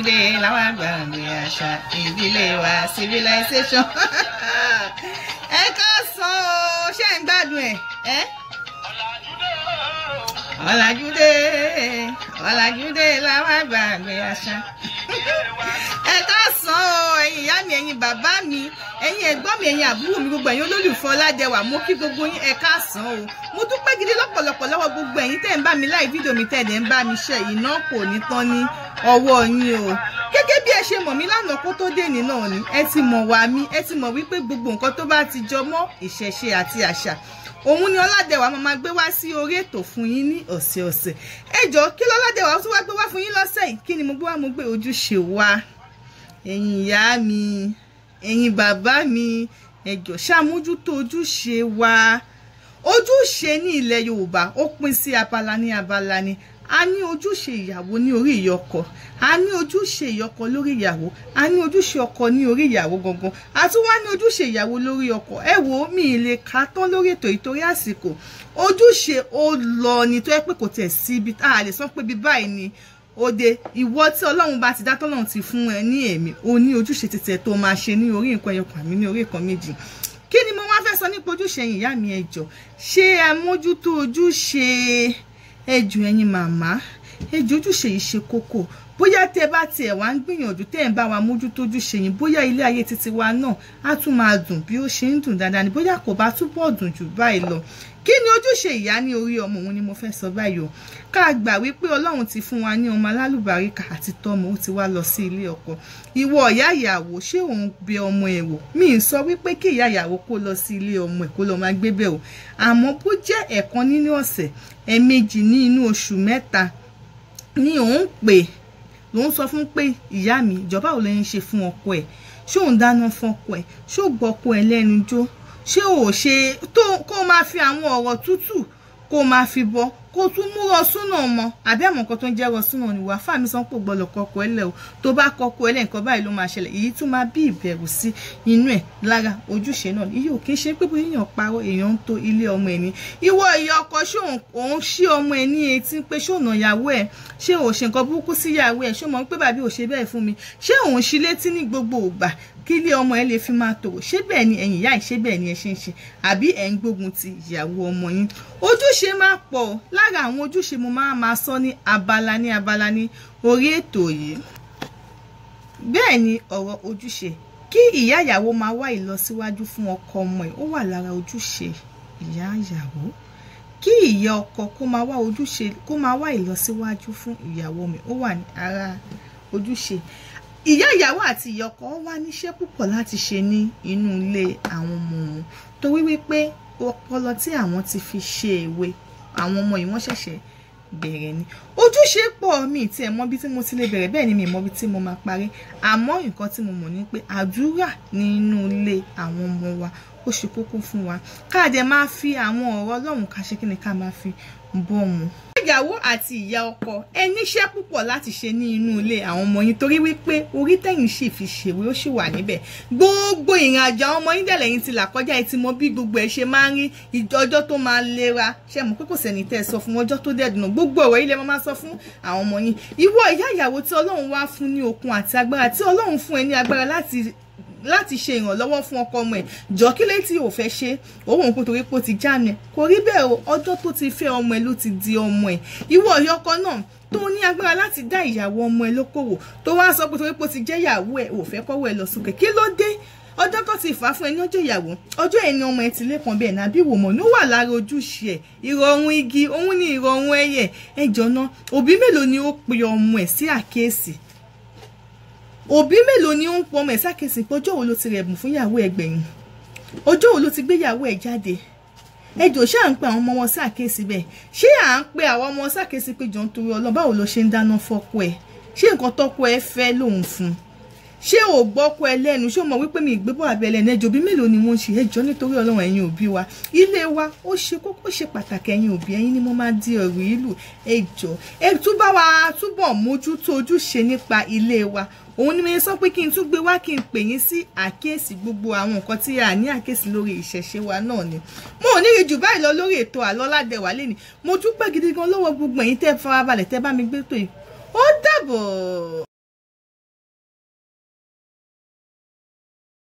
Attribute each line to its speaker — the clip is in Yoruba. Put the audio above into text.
Speaker 1: ọ̀làjúdé làwọn àgbàgbé àṣà ìdílé wa civilization ẹ ká sọ ọ ṣé ń gbádùn ẹ ẹ ọ̀làjúdé ọ̀làjúdé làwọn àgbàgbé àṣà ẹ ká sọ ọ ẹ̀yin ìyá mi ẹ̀yin bàbá mi ẹ̀yin ẹ̀gbọ́n mi ẹ̀yin àbúrò mi gbogbo ẹ̀yin olólùfẹ́ ọládẹwà mo kí gbogbo yín ẹ ká sàn o mo dúpẹ́ gidi lọ́pọ̀lọpọ̀ lọ́wọ́ gbogbo ẹ̀yin tẹ́ ń bá mi láì fídíò mi tẹ́ ẹ̀ ń bá mi ṣe iná kò ní tán ní ọwọ́ yín o gẹ́gẹ́ bí ẹ ṣe mọ̀ mí lánàá kó tó dé ní náà ni ẹ ti mọ̀ wá mi ẹ ti mọ̀ wípé gbogbo nǹkan tó bá ti jọ mọ́ ìṣẹ̀ṣe àti àṣà òun ni ọládẹwà máa máa gbé wá sí orí ètò fún yín ní ọ̀sẹ̀ọ̀sẹ̀ ẹ jọ kí lọ́ládẹwà tún wá gbé wá fún yín lọ́sẹ̀ yìí kí ni mo gbé wá mo gbé ojúṣe wa ẹ̀yin ìyá mi ẹ̀yin bàbá mi ẹ jọ ṣàmójútó ojúṣe wa ojúṣe ní ilẹ̀ yorùbá ó pín sí abala ní abala ni a ní ojúṣe ìyàwó ní orí ìyọkọ a ní ojúṣe ìyọkọ lórí ìyàwó a ní ojúṣe ọkọ ní orí ìyàwó gangan a tún wá ní ojúṣe ìyàwó lórí ọkọ ẹ wo mi ì lè ka tán lórí ètò ìtorí àsìkò ojúṣe ó lọ ní tó yẹ pé kò tẹ̀ sí ibi tá a lè sọ pé bí báyìí ni òde ìwọ tí ọlọ́run bá ti dá tọ́lọ́run ti fún ẹ ní ẹ̀mí o ní ojúṣe títẹ̀ tó máa ṣe ní orí nǹkan ẹyọkàn àmì ní orí nǹkan méjì kí ni mo wá fẹ́ sọ nípa ojúṣe ìyá mi ẹ jọ̀ọ́ ṣé àmójútó ojúṣe ẹjù ẹ̀yin màmá ẹjù ojúṣe yìí ṣe kókó bóyá tẹ bá tiẹ̀ wá ń gbìyànjú tẹ́ ẹ̀ ń bá wa mójútó ojúṣe yìí bóyá ilé ayé títí wa náà á tún máa dùn bí ó ṣe ń dùn dáadáa ni bóyá kò bá túbọ̀ dùn jù báyìí lọ kí ni ojúṣe ìyá ní orí ọmọ òun ni mo fẹ́ sọ báyìí o ká gbà wípé ọlọ́run ti fún wa ní ọmọ alálùbáríkà àti tọmọ ó ti wá lọ sí ilé ọkọ ìwọ ìyá ìyàwó ṣé òun bẹ ọmọ ẹ wò mi ì sọ wípé kí ìyá ìyàwó kó lọ sí ilé ọmọ ẹ kó lọ máa gbé bẹ̀ o àmọ́ bó jẹ́ ẹ̀kan nínú ọ̀sẹ̀ ẹ̀ẹ̀mejì ní inú oṣù mẹ́ta ni òun pè lòun sọ fún pé ìyá mi ìjọba ò lẹ́yìn ṣe fún ọkọ ẹ̀ ṣé òun dáná fún ọkọ ẹ̀ ṣé ò gbọ́ ọkọ ẹ̀ lẹ́nu jó ṣé ò ṣe tó kó máa fi àwọn ọ̀rọ̀ tútù kó máa fi bọ́ kó tún mú rọsúnà mọ àbí àmọ́ nǹkan tó ń jẹ́ rọsúnà ni wàá fàmí sàn pò gbọ́dọ̀ kọkọ ẹ lẹ o tó bá kọkọ ẹ lẹ nǹkan báyìí ló máa ṣẹlẹ̀ èyí tún máa bí ìbẹ̀rù sí inú ẹ̀ lára ojúṣe náà iye ò kí ń ṣe pé bóyá èèyàn parọ́ èèyàn ń to ilé ọmọ ẹ̀ ní ìwọ ìyá ọkọ ṣé òun ṣí ọmọ ẹ̀ ní etí pé ṣé òun ìyàwó ẹ̀ ṣé òun ṣe nǹkan burúkú sí ìyàwó ẹ̀ ṣé òun pé bàbí ò ṣe bẹ́ẹ̀ fún mi ṣé òun ṣí létí ní gbogbo ògbà kí ilé ọmọ ẹ lè fi máa tòrò ṣé bẹ́ẹ̀ ni ẹ̀yin ìyá ẹ̀ ṣé bẹ́ẹ̀ ni ẹ ṣe ń ṣe àbí ẹ̀ ń gbógun ti ìyàwó ọmọ yín ojúṣe máa pọ̀ lára àwọn ojúṣe mo máa máa sọ ní abala ní abala ní orí ètò yìí bẹ́ẹ̀ ni ọ̀rọ̀ ojúṣe kí ìyá ìyàwó máa wá ìlọsíwájú fún ọkọ ọmọ ẹ̀ ó wà lára ojúṣe ìyá ìyàwó kí ìyá ọkọ kó máa wá ojúṣe kó máa wá ìlọsíwájú fún ìyàwó ọmọ ẹ̀ ó wà ní ara ojúṣe ìyá ìyàwó àti ìyá ọkọ wá níṣẹ́ púpọ̀ láti ṣe ní inú ilé àwọn ọmọ wọn torí wípé ọpọlọ tí àwọn ti fi ṣe èwe àwọn ọmọ yìí wọ́n ṣẹ̀ṣẹ̀ bẹ̀rẹ̀ ni ojúṣe pọ̀ mi tí ẹ mọ̀ bí tí mo ti lè bẹ̀rẹ̀ bẹ́ẹ̀ ni mi mọ̀ bí tí mo máa parí àmọ́ nǹkan tí mo mọ̀ ni pé àdúrà nínú ilé àwọn ọmọ wa ó ṣe kókó fún wa ká dẹ̀ máa fi àwọn ọ̀rọ̀ Ọlọ́run ká ṣe kí ni ká máa fi bọ́ wọn ìyàwó àti ìyá ọkọ ẹ níṣẹ́ púpọ̀ láti ṣe ní inú ilé àwọn ọmọ yín torí wípé orí tẹ̀yìn sì fi ṣèwé ó sì wà níbẹ̀ gbogbo ìrìn àjò àwọn ọmọ yín dẹ̀lẹ̀ yín ti là kọjá ẹ ti mọ bí gbogbo ẹ ṣe máa ń rí ọjọ́ tó máa lera ṣe mọ̀ pé kò sẹ́ni tẹ́ ẹ sọ fún ọjọ́ tó dẹ̀dùnà gbogbo ọ̀rọ̀ ilé máa sọ fún àwọn ọmọ yín ìwọ ìyá ìyàwó tí Ọlọ́run wá fún ní okun àti agbára tí Ọlọ́run fún ẹ ní agbára láti láti ṣe ìrànlọ́wọ́ fún ọkọ ọmọ ẹ̀ jọ kí lè tí ò fẹ́ ṣe òun òun kò torí pé ó ti jánu ẹ̀ kò rí bẹ́ẹ̀ o ọjọ́ tó ti fẹ́ ọmọ ẹ̀ ló ti di ọmọ ẹ̀ ìwọ ọ̀yọ́ ọkọ náà tó ní agbára láti dá ìyàwó ọmọ ẹ̀ lókòwò tó wá sọ pé torí pé ó ti jẹ́ ìyàwó ẹ̀ ò fẹ́ kọ́wọ́ ẹ̀ lọ sókè kí ló dé ọjọ́ tó ti fà á fún ẹ ní ọjọ́ ìyàwó ọjọ́ ẹ̀ ní ọmọ ẹ̀ ti lẹ́kàn bẹ́ẹ̀ náà bí wò mọ̀ ní ó wà lára ojúṣe ẹ̀ ìrọ̀rùn igi òun ní ìrọ̀rùn ẹyẹ ẹjọ́ náà òbí mélòó ni ó pe ọmọ ẹ̀ sí àkíyèsí òbí mélòó ni ó ń pọ ọmọ ẹ̀ sákèsì pé ọjọ́ wo ló ti rẹ̀bùn fún ìyàwó ẹ̀ gbẹ̀yìn ọjọ́ wo ló ti gbé ìyàwó ẹ̀ jáde ẹjọ́ ṣé à ń pe àwọn ọmọ wọn sákèsì bẹ́ẹ̀ ṣé à ń pe àwọn ọmọ sákèsì pé jọ ń torí Ọlọ́run báwo ló ṣe ń dáná fọ́kọ ẹ̀ ṣé nǹkan tọ́kọ ẹ̀ fẹ́ lòun fún ṣé ò gbọ́kọ ẹ lẹ́nu ṣé o mọ̀ wípé mi ìgbébọ̀ abẹ́ lẹ́nu ẹjọ́ bí mélòó ni wọ́n ń ṣe ẹjọ́ nítorí Ọlọ́run ẹ̀yin òbí wa ilé wa ó ṣe kókó ṣe pàtàkì ẹ̀yin òbí ẹ̀yin ni mo máa di ọ̀rọ̀ ìlú ẹjọ́ ẹ túbọ̀ wá túbọ̀ mójútó ojúṣe nípa ilé wa òun ni mo sọ pé kí n tún gbé wá kí n pè yín sí àkíyèsí gbogbo àwọn nǹkan tí a ní àkíyèsí lórí ìṣẹ̀ṣe wa náà ni mo ò ní rí jù báyìí lọ lórí ètò àlọ́ ládẹ́wà lẹ́ni mo dúpẹ́ gidi gan lọ́wọ́ gbogbo ẹ̀yin tẹ́ farabalẹ̀ tẹ́ bá mi gbé tó yìí ó dàbọ̀.